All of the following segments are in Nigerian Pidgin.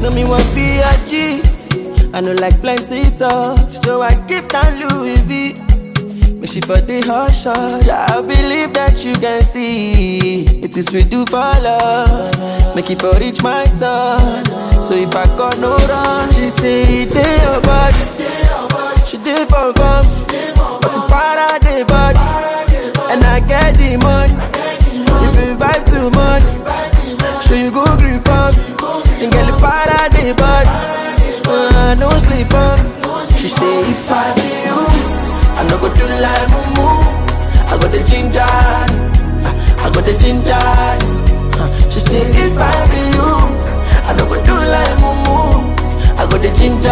No me want be a G. I know like plenty talk, so I give down Louis V. Make she for the hush hush. I believe that you can see it is we do for love. Make it for reach my turn. So if I got no run, she say they your body. She did for fun, but the para the body, and I get the money. If you vibe too much, so you go green farm, and get the para the body. Uh, no sleep on. She say if I be you, I no go do like mumu. I got the ginger, I got the ginger. Uh, She say if I be you, I no go do like mumu. I got the ginger,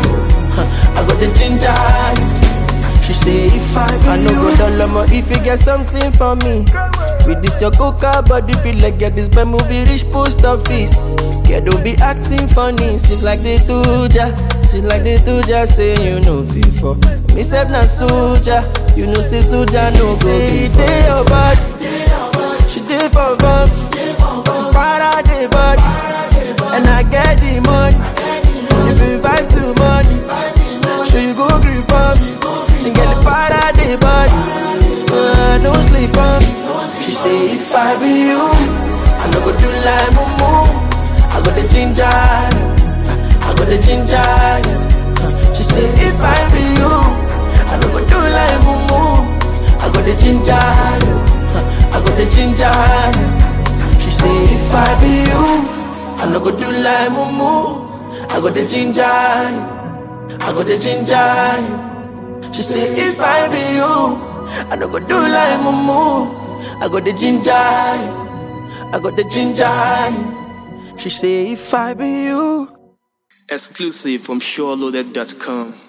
I got the ginger. She say if I be I no go dollar more if you get something for me. With this your coca body feel like get this bad movie reach post office. Kid don't be acting funny, seems like they do ja. Seems like they do ja say you know before. Me self na soldier, you know say soldier no go be dey your body. She dey for fun, but para the body, and I get the money. If you vibe too much, sure you go green for me, and get the para the body. Uh, no sleep on. She say if I be you, I no go do like mumu. I got the ginger, I got the ginger. Uh, She say if I be you, I no go do like mumu. I got the ginger, uh, I got the ginger. She say if I be you, I no go do like mumu. I got the ginger, I got the ginger. She say if I be you, I no go do like mumu. I got the ginger, I got the ginger. She say if I be you. Exclusive from SureLoaded.com.